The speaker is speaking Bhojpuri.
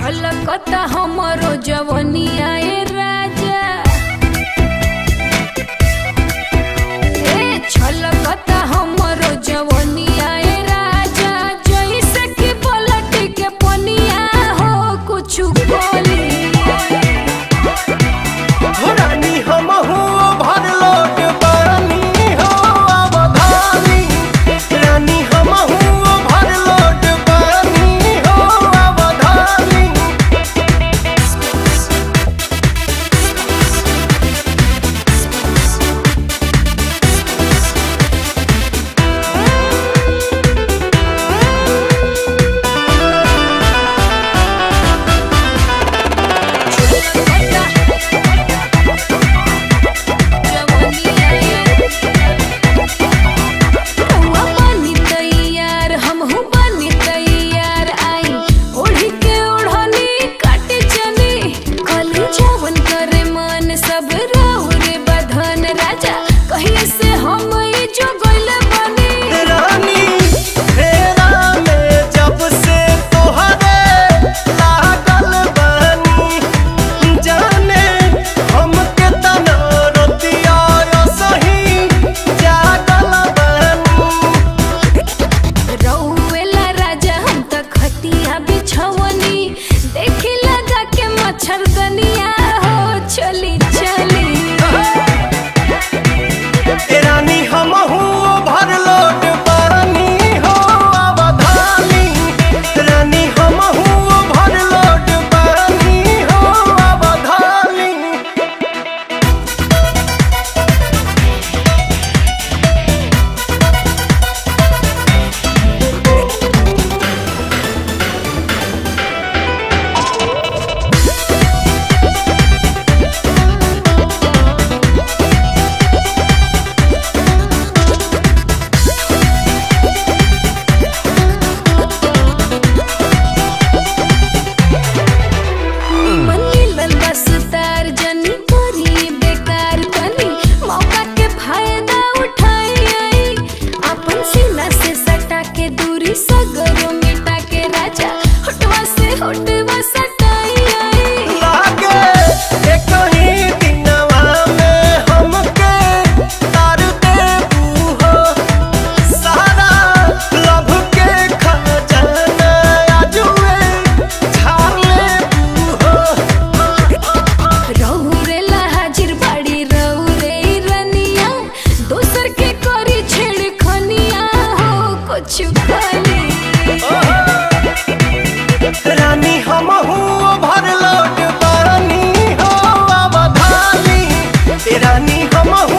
छलकता हमरो जवनिया ए राजा ए छलकता हमरो जवनिया ए राजा जैसे कि पलट के पनिया हो कुछु बोली रानी हमहू भरलोट बानी हो अवधानी रानी हमहू भरलोट बानी हो अवधानी सब राहु रे बधन राजा कहीं से हम ई जो गइल बनी रानी फेरा में जब से तोहरे लागल बानी जाने हमके तना रतिया सही जागल बानी रउएला राजा हम त खटिया बिछवनी देखी लगा के मच्छरदनिया हो चली चली ए रानी हमहू भरलोट बानी हो अवधानी रानी हमहू भरलोट बानी हो अवधानी मनीलन बस तार जनी करी बेकार तनी मौका के फायदा उठाई आई अपन सीना से सटा के दूरी सगरो मिटा के राजा होटवा से होटवा सटाई आई लागे एक ही दिनवा में हमके तार देबू हो सारा लभ के खजाना आजुए झाड़ लेबू हो रहुरेला हाजिर बाड़ी रहुरे रनिया दोसर के करी छेड़ खनिया हो कुछ खाली रानी हमहू भरलोट बानी हो अवधानी रानी हमहू